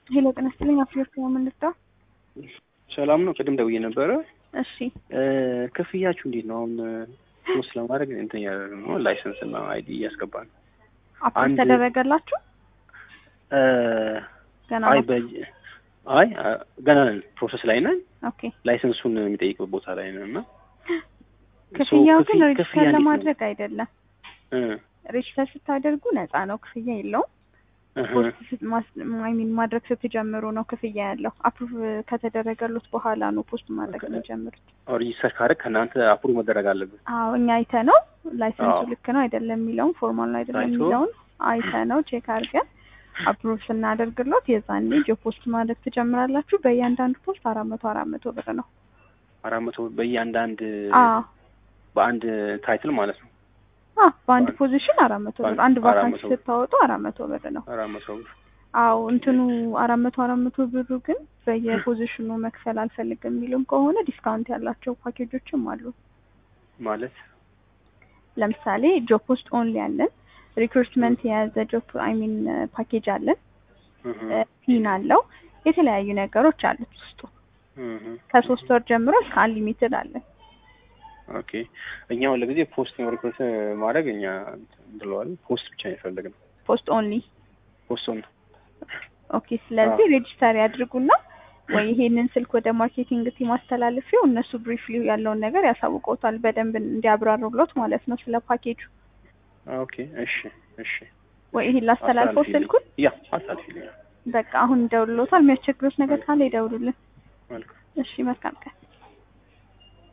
ሄሎ ጤና ይስጥልኝ። አፍሪወርክ ነው የምንልጠው። ሰላም ነው። ቅድም ደውዬ ነበረ። እሺ ክፍያችሁ እንዴት ነው? አሁን ፖስት ለማድረግ እንትን ያደረግን ነው ላይሰንስ እና አይዲ እያስገባን ነው። አፕሮቭ አንድ- ተደረገላችሁ? እ፣ ገና አይ ነው? በ- አይ አ፣ ገና ነን፣ ፕሮሰስ ላይ ነን። ኦኬ ላይሰንሱን የሚጠይቅበት ቦታ ላይ ነን እና ክፍያው ሶ ግን ክፍያ- ሬጅስተር ክፍያ እንዴት ነው? ለማድረግ አይደለም። እ፣ ሬጅስተር ስታደርጉ ነፃ ነው፣ ክፍያ የለውም። እህ፣ ፖስት ሚን ማድረግ ስትጀምሩ ነው ክፍያ ያለው። አፕሩቭ ከተደረገሉት በኋላ ነው ፖስት ማድረግ ኦኬ። የሚጀምሩት። ሬጂስተር ካደረግ ከእናንተ አፕሩቭ መደረግ አለብን። አዎ እኛ አይተ ነው ላይሰንሱ አዎ። ልክ ነው አይደለም የሚለውን ፎርማል ነው አይደለም አይቶ? የሚለውን አይተ ነው ቼክ አድርገን አፕሩቭ ስናደርግሎት የዛኔ ጆ ፖስት ማድረግ ትጀምራላችሁ። በእያንዳንዱ ፖስት አራት መቶ አራት መቶ ብር ነው። አራት መቶ በየአንዳንድ አዎ በአንድ ታይትል ማለት ነው። አ በአንድ በአንድ- ፖዚሽን አራት መቶ ብር በአንድ- አንድ አራት ቫካንሲ መቶ ብር። ስታወጡ አራት መቶ ብር ነው። አራት መቶ ብር አዎ እንትኑ አራት መቶ አራት መቶ ብሩ ግን በየፖዚሽኑ መክፈል አልፈልግም የሚሉም ከሆነ ዲስካውንት ያላቸው ፓኬጆችም አሉ። ማለት ለምሳሌ ጆብ ፖስት ኦንሊ አለን። ሪክሩትመንት የያዘ ጆብ አይ ሚን ፓኬጅ አለን። እህ፣ ፒን አለው። የተለያዩ ነገሮች አሉት ውስጡ እህ። ከሶስት ወር ጀምሮ እስከ አንሊሚትድ አለን። ኦኬ እኛ ሁሉ ጊዜ ፖስት ነው ሪክሩት ማድረግ እኛ ብለዋል። ፖስት ብቻ ነው የፈለግነው። ፖስት ኦንሊ ፖስቱን ኦኬ። ስለዚህ ሬጅስተር ያድርጉና ወይ ይሄንን ስልክ ወደ ማርኬቲንግ ቲም አስተላልፊው እነሱ ብሪፍሊ ያለውን ነገር ያሳውቀውታል በደንብ እንዲያብራሩሎት ማለት ነው ስለ ፓኬጁ። ኦኬ እሺ እሺ ወይ ይሄን ላስተላልፈው አስተላልፊልኝ። ስልኩን ያ አሳልፊልኝ። በቃ አሁን ይደውሉሎታል። የሚያስቸግሩት ነገር ካለ ይደውሉልን። መልካም እሺ መልካም ቀን።